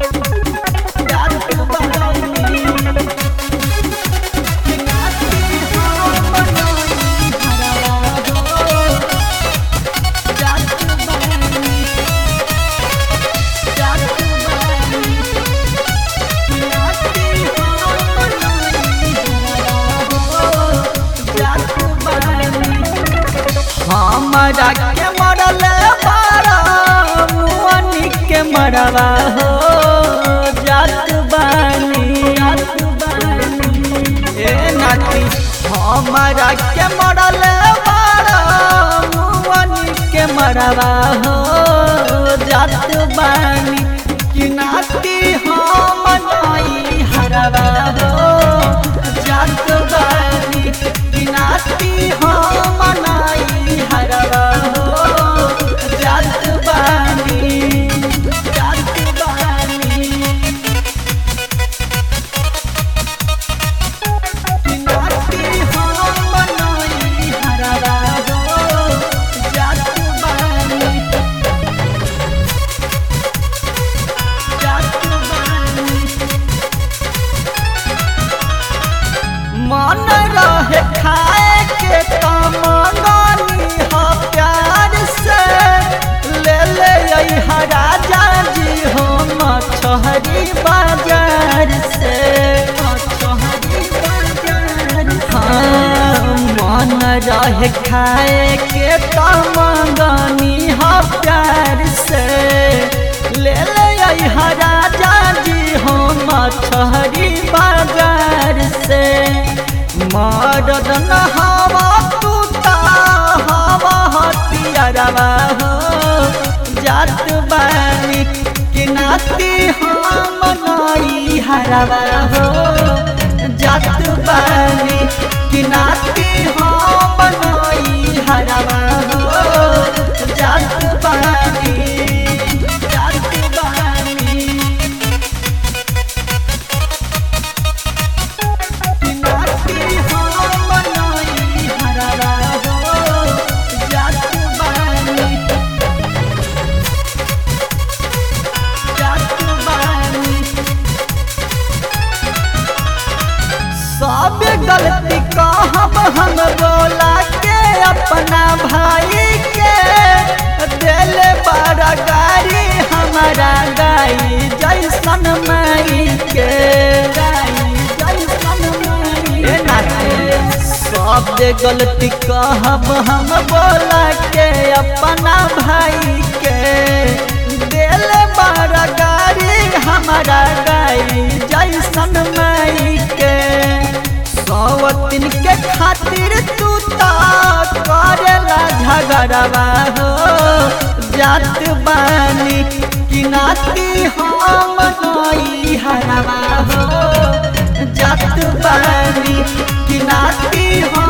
जात बानी कि नाती हम नई हरवा हो जात बानी जात बानी कि नाती हम नई हरवा हो जात बानी हमरा के मरल बारा मुअनी के मरवा हो जात बानी जात बानी ए नाती हमरा के मरल बारा मुअनी के मरवा हो जात बानी कि नाती हम नई हरवा हो जात बानी कि नाती हम नई हरवा हो जात बानी जात बानी कि नाती हम नई हरवा हो जात बानी जात बानी मन रहे खाए के तमंगनी हो प्यार से ले ले अइहा राजा जी हो मछहरी बाजार से मछहरी बाजार हाँ मन रहे खाए के तमंगनी हो प्यार से ले ले अइहा राजा जी हो मछहरी बाजार से मरद न हवा तू ता हवा हतियारवा हो जात बानी कि नाती हम नई हरवा हो जात बानी कि नाती हम नई हरवा हो जात बानी जात बानी कि नाती हम नई हरवा हो जात बानी जात बानी सब गलती कहब हम बोला के अपना भाई के दिल बड़ा गाड़ी हमारा गाई जैसन माई के गाई जैसन माई ए नाते सब गलती कहब हम बोला के अपना भाई के दिल बड़ा गाड़ी हमारा गाई जैसन माई के सौतिन के खातिर तू ता करेला झगड़वा हो जात बानी कि नाती हम नई हरवा हो जात बानी कि नाती हम